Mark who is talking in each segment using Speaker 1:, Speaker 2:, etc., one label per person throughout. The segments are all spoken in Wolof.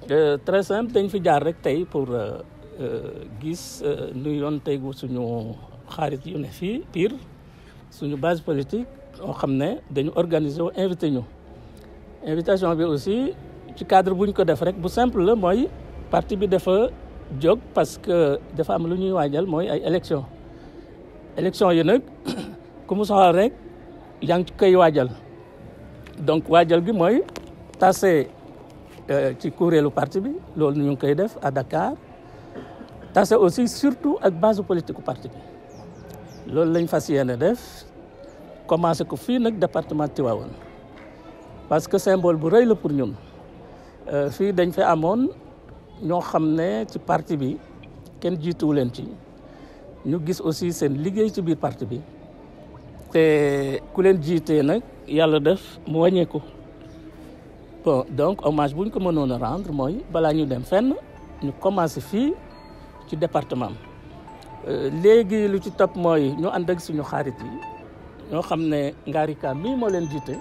Speaker 1: très simple dañ fi jaar rek tey pour gis nu yoon tegu suñu xarit yu ne fii Pire suñu base politique oo xam ne dañu organiser wu invité ñu invitation bi aussi ci cadre buñ ko def rek bu simple la mooy parti bi dafa jóg parce que dafa am lu ñuy waajal mooy ay élection élection yi nag ku mu soxal rek yaa ngi koy waajal donc waajal gi mooy tase ci kuréelu parti bi loolu ñu ngi koy def à Dakar tase aussi surtout ak base politique u parti bi loolu lañ fas yéene def commencé ko fii nag département Tivaouane parce que symbole bu rëy la pour ñun fii dañ fi amoon ñoo xam ne ci parti bi kenn jiituwu leen ci ñu gis aussi seen liggéey ci biir parti bi te ku leen jiitee nag yàlla def mu wàññeeku bon donc hommage bu ñu ko mënoon a rendre mooy balaa ñu dem fenn ñu commencé fii ci département léegi lu ci topp mooy ñu ànd ak suñu xarit yi ñoo xam ne Ngari Ka mii moo leen jiite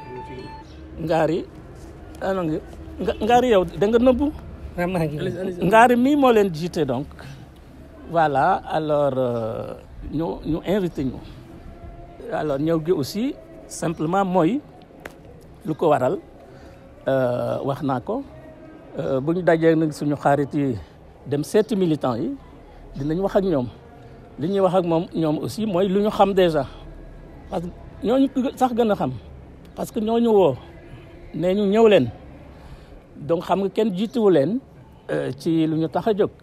Speaker 1: Ngari ano Ngari yow da nga nëbbu Ngari mii moo leen jiite donc voilà alors ñu ñu invité ñu alors ñëw gi aussi simplement mooy lu ko waral wax naa ko bu ñu dajee nag suñu xarit yi dem seeti militants yi dinañ wax ak ñoom li ñuy wax ak moom ñoom aussi mooy lu ñu xam déjà parce que ñooñu sax gën a xam parce que ñooñu woo nee ñu ñëw leen donc xam nga kenn jiituwu leen ci lu ñu tax a jóg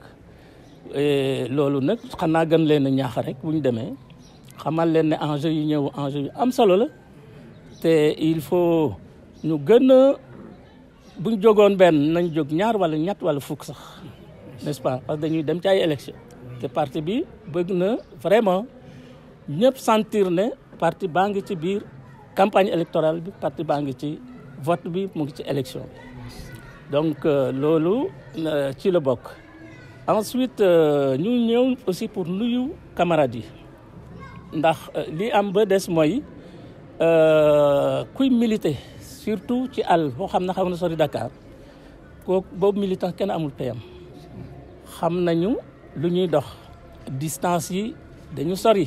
Speaker 1: loolu nag xanaa gën leen a ñaax rek bu ñu demee xamal leen ne enjeu yi ñëw enjeu yu am solo la te il faut ñu gën a bu ñu jógoon benn nañ jóg ñaar wala ñett wala fukk sax n'est-ce pas parce que dañuy dem ci ay élection te parti bi bëgg na vraiment ñëpp sentir ne parti baa ngi ci biir campagne électorale bi parti baa ngi ci vote bi mu ngi ci élection bi donc loolu ci la bokk ensuite ñu ñëw aussi pour nuyu camarades yi ndax li am ba des mooy kuy militer surtout ci àll boo xam ne xam na sori Dakar kooku boobu militant kenn amul payam xam nañu lu ñuy dox distance yi dañu sori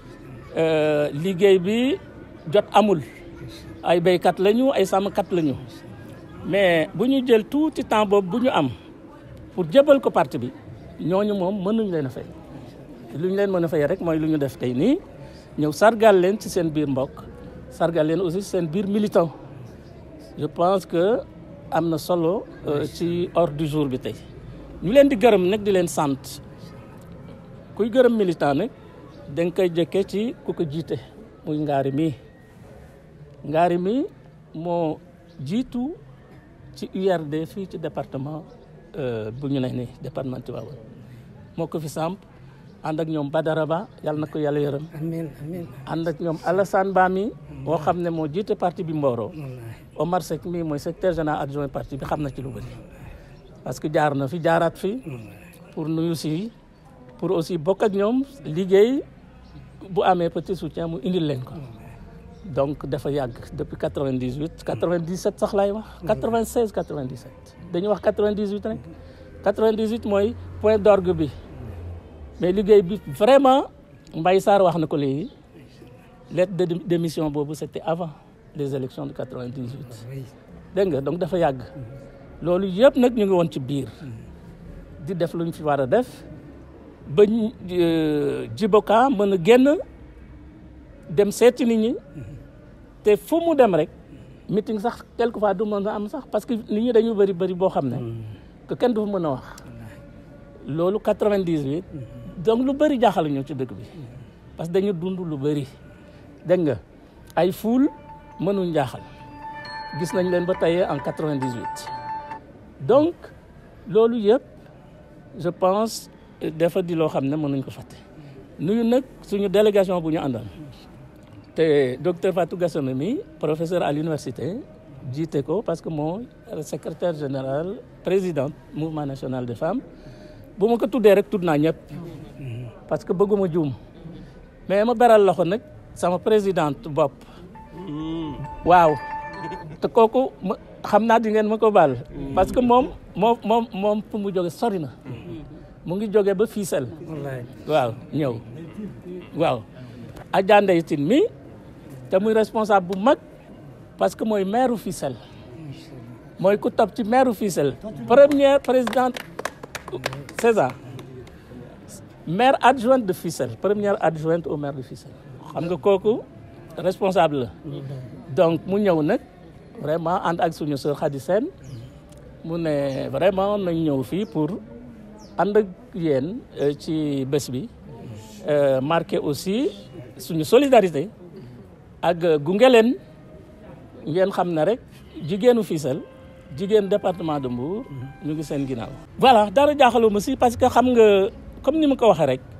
Speaker 1: liggéey bi jot amul ay béykat lañu ay sàmmkat lañu mais bu ñu jël tuuti temps boobu bu ñu am pour jébal ko parti bi ñooñu moom mënuñ leen a fay lu ñu leen mën a fay rek mooy lu ñu def tey nii ñëw sargal leen ci seen biir mbokk sargal leen aussi seen biir militant je pense que am na solo ci ordre du jour bi tey ñu leen di gërëm nag di leen sant kuy gërëm militant nag da nga koy jëkkee ci ku ko jiite muy ngaari mii ngaari mii moo jiitu ci URD fii ci département bu ñu ne nii département Tivaouane moo ko fi samp ànd ak ñoom Badara Ba yàlla na ko yàlla yërëm
Speaker 2: amiin amiin
Speaker 1: ànd ak ñoom Alassane Ba mi moo xam ne moo jiite parti bi Mboro Omar Seck mii mooy secrétaire général adjoint parti bi xam na ci lu bëri parce que jaar na fi jaaraat fi pour nuyu si pour aussi bokk ak ñoom liggéey bu amee petit soutien mu indil leen ko donc dafa yàgg depuis quatre vingt dix huit quatre vingt dix sept sax laay wax quatre vingt seize quatre vingt dix sept dañuy wax quatre vingt dix huit rek quatre vingt dix huit mooy point d'orgue bi mais liggéey bi vraiment Mbaye Sarr wax na ko léegi lettre de démission boobu c'était avant les élections de quatre vingt dix huit dégg nga donc dafa yàgg loolu yëpp nag ñu ngi woon ci biir di def lu ñu fi war a def ba jiboka mën a génn dem seeti nit ñi te fu mu dem rek meeting sax quelquefois du mën a am sax parce que nit ñi dañu bëri bëri boo xam ne que kenn du fa mën a wax loolu quatre-vingt-dix-huit donc lu bëri jaaxal ñu ci dëkk bi parce que dañu dund lu bëri dégg nga ay fuul mënuñ jaaxal gis nañ leen ba tey en quatre-vingt-dix-huit donc loolu yëpp je pense dafa di loo xam ne mënuñ ko fàtte nuyu nag suñu délégation bu ñu àndal te docteur Fatou Gassama mi professeur à l'université jiite ko parce que moo secrétaire général président mouvement national des femmes bu ma ko tuddee rek tudd naa ñëpp parce que bëgguma juum mais ma beral loxo nag sama présidente bopp waaw te kooku xam naa di ngeen ma ko baal parce que moom moom moom moom fu mu jóge sori na mu ngi jóge ba Fissel waaw ñëw waaw Adja Ndeye Tine mi te muy responsable bu mag parce que mooy maire Fissel mooy ku topp ci maire Fissel première présidente c'est ça maire adjointe de Fissel première adjointe au maire de Fissel xam nga kooku responsable la donc mu ñëw nag vraiment ànd ak suñu sœur Khady Sène mu ne vraiment nañ ñëw fii pour ànd ak yéen ci bés bi marqué aussi suñu solidarité ak gunge leen ngeen xam ne rek jigéenu Fissel jigéen département de Mbour ñu ngi seen ginnaaw. voilà dara jaaxaluma si parce que xam nga comme ni ma ko waxee rek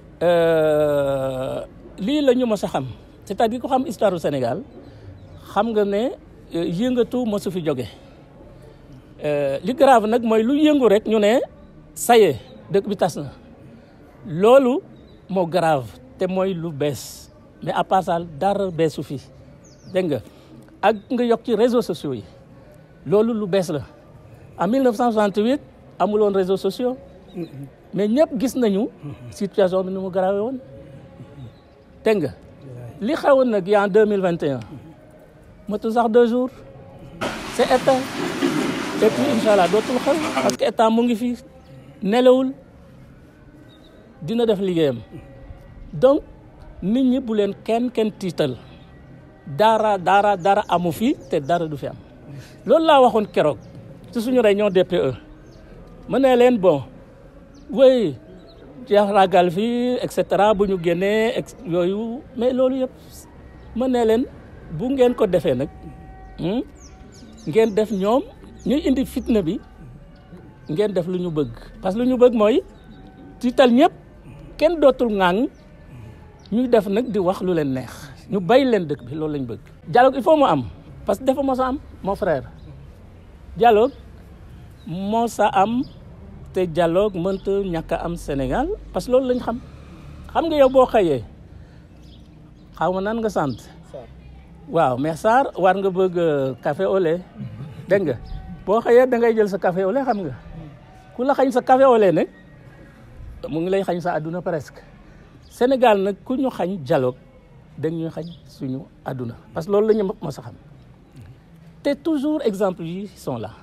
Speaker 1: lii la ñu mës a xam c'est-à-dire ko xam histoire du Sénégal xam nga ne yëngatu mosu fi jóge li grave nag mooy lu yëngu rek ñu ne ça y est dëkk bi tas na loolu moo grave te mooy lu bees mais à part ça dara beesu fi dégg nga ak nga yokk ci réseaux sociaux yi loolu lu bees la en 1968 amuloon réseaux sociaux mais ñëpp gis nañu situation bi ni mu grave woon dégg nga li xewoon nag yi en 2021 matu sax deux jours c'est état et puis incha allah dootul xew parce que état mu ngi fi nelawul dina def liggéeyam donc nit ñi bu leen kenn kenn tiital dara dara dara amu fi te dara du fi am loolu laa waxoon keroog ci suñu réunion DPE ma ne leen bon oui jeex ragal fii et cetera bu ñu génnee ex yooyu mais loolu yëpp ma ne leen bu ngeen ko defee nag ngeen def ñoom ñuy indi fitna bi ngeen def lu ñu bëgg parce que lu ñu bëgg mooy tiital ñëpp kenn dootul ŋàng ñuy def nag di wax lu leen neex ñu bay leen dëkk bi loolu lañ bëgg. dialogue il faut mu am parce que dafa mos a am mon frère dialogue mos a am te dialogue mënta ñàkk a am Sénégal parce que loolu lañ xam xam nga yow boo xëyee xaw ma nan nga sant. waaw mais Sarr war nga bëgg café au lait dégg nga boo xëyee da ngay jël sa café au lait xam nga ku la xañ sa café au lait nag mu ngi lay xañ sa àdduna presque Sénégal nag ku ñu xañ dialogue dañ ñuy xañ suñu àdduna parce que loolu la ñu mos a xam te toujours exemple yi sont là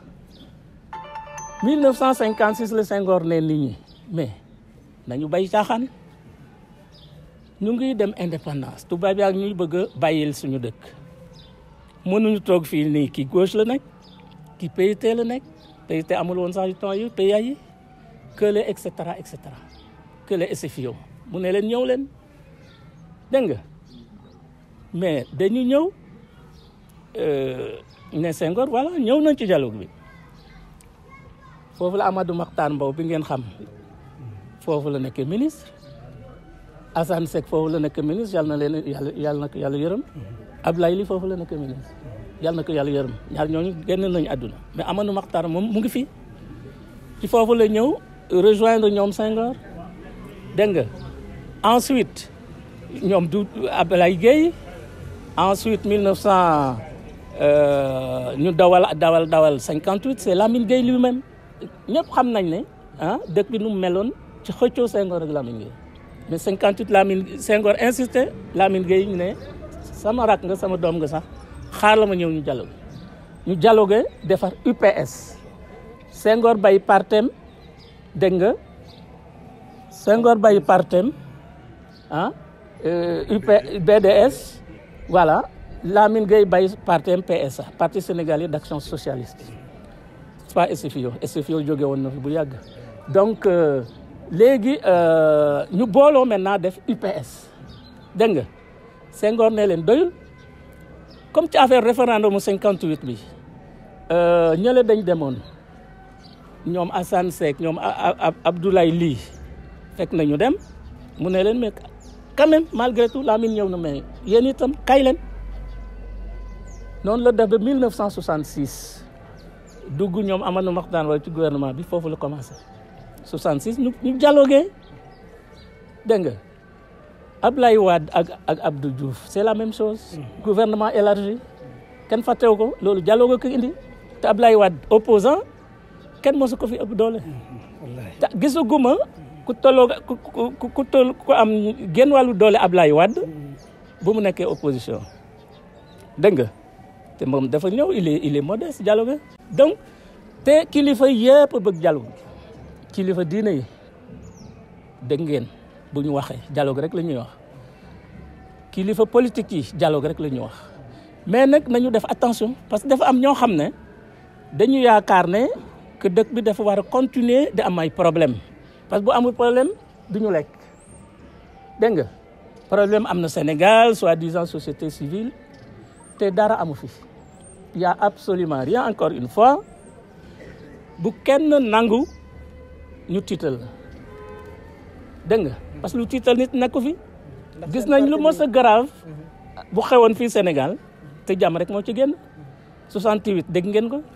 Speaker 1: 1956 la Senghor ne nit ñi mais nañu bay caaxaan ñu ngi dem indépendance tubaab yaa ñuy bëgg a bàyyil suñu dëkk mënuñu toog fii nii kii gauche la nekk kii PIT la nekk PIT amul woon sax yu temps yi PIA yi kële et cetera et cetera kële SFIO mu ne leen ñëw leen dégg nga mais dañu ñëw ne Senghor voilà ñëw nañ ci dialogue bi foofu la Amadou Mahtar Mbow bi ngeen xam foofu la nekkee ministre Assane Seck foofu la nekk ministre yàlla na leen yàlla yàlla na ko yàlla yërëm Ablaye Ly foofu la nekk ministre yàlla na ko yàlla yërëm ñaar ñooñu génn nañu àdduna mais Amadou Mahtar moom mu ngi fi ci foofu la ñëw rejoindre ñoom Senghor dégg nga ensuite ñoom du Ablaye Gueye ensuite 1900 ñu dawal dawal dawal 58 c'est Lamine Gueye lui-même ñëpp xam nañ ne ah dëkk bi nu mu meloon ci xëccoo Senghor ak Lamine Gueye mais 58 Lamine Senghor insisté Lamine Gueye ñu ne sama rak nga sama doom nga sax xaar la ma ñëw ñu dialogue ñu dialogue defar UPS Senghor bay partem dégg nga Senghor bay partem ah UP BDS voilà Lamine Gueye bay partem PSA parti sénégalais d'action socialiste pas SFIO SFIO jóge woon na fi bu yàgg donc léegi ñu booloo maintenant def UPS dégg nga Senghor ne leen doyul comme ci affaire référendum mu 58 bi ñële dañ demoon ñoom Assane Seck ñoom Abdoulaye Ly fekk nañu dem mu ne leen mais quand même malgré tout Lamine ñëw na mais yéen itam kay leen noonu la def ba 1966 dugg ñoom Amadou Mahtar wala ci gouvernement bi foofu la commencé 66 ñu ñu dialogué dégg nga Ablaye Wade ak ak Abdou Diouf c'est la même chose. gouvernement élargi kenn fàttewu ko loolu dialogue ko indi te Ablaye Wade opposant kenn mosu ko fi ëpp doole te gisaguma ku tolloo ku ku ku toll ku am genn wàllu doole Ablaye Wade bu mu nekkee opposition dégg nga te moom dafa ñëw il est il est modeste dialogue donc te kilifa yëpp bëgg dialogue kilifa diine yi dégg ngeen bu ñu waxee dialogue rek la ñuy wax kilifa politique yi dialogue rek la ñuy wax mais nag nañu def attention parce que dafa am ñoo xam ne dañu yaakaar ne que dëkk bi dafa war a continuer di am ay problème parce que bu amul problème du ñu lekk dégg nga problème am na Sénégal soi-disant société civile te dara amu fi y a absolument rien encore une fois bu kenn nangu ñu tiital dégg nga parce que lu tiital nit nekku fi gis nañ lu mos a grave bu xewoon fii Sénégal te jàmm rek moo ci génn 68 dégg ngeen ko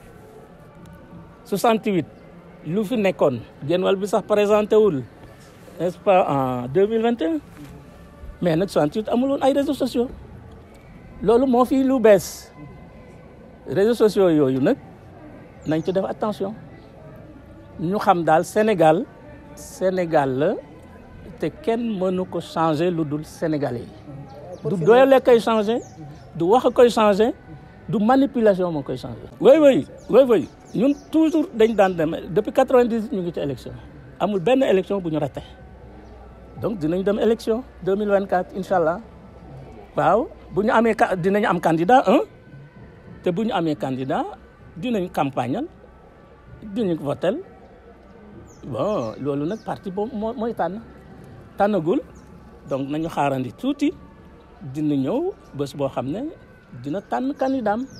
Speaker 1: 68 lu fi nekkoon génn wàll bi sax présenté wul n'est-ce pas en 2021 mais nag 68 amul woon ay réseaux sociaux loolu moo fi lu bees réseaux sociaux yooyu nag nañ ci def attention ñu xam daal Sénégal Sénégal la te kenn mënu ko changer lu dul Sénégalais yi du doole koy changer du wax koy changer du manipulation moo koy changer. oui oui oui oui ñun toujours dañ daan dem depuis quatre-vingt-dix ñu ngi ci élection amul benn élection bu ñu raté donc dinañ dem élection deux mille vingt-quatre incha allah waaw bu ñu amee dinañ am candidat un te bu ñu amee candidat dinañ campagnal dinañ votel bon loolu nag parti boobu moo mooy tànn tànnagul donc nañu xaarandi tuuti dina ñëw bés boo xam ne dina tànn candidat am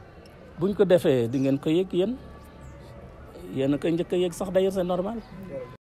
Speaker 1: buñ ko defee di ngeen ko yëg yéen yéen a koy njëkk a yëg sax d'ailleurs c'est normal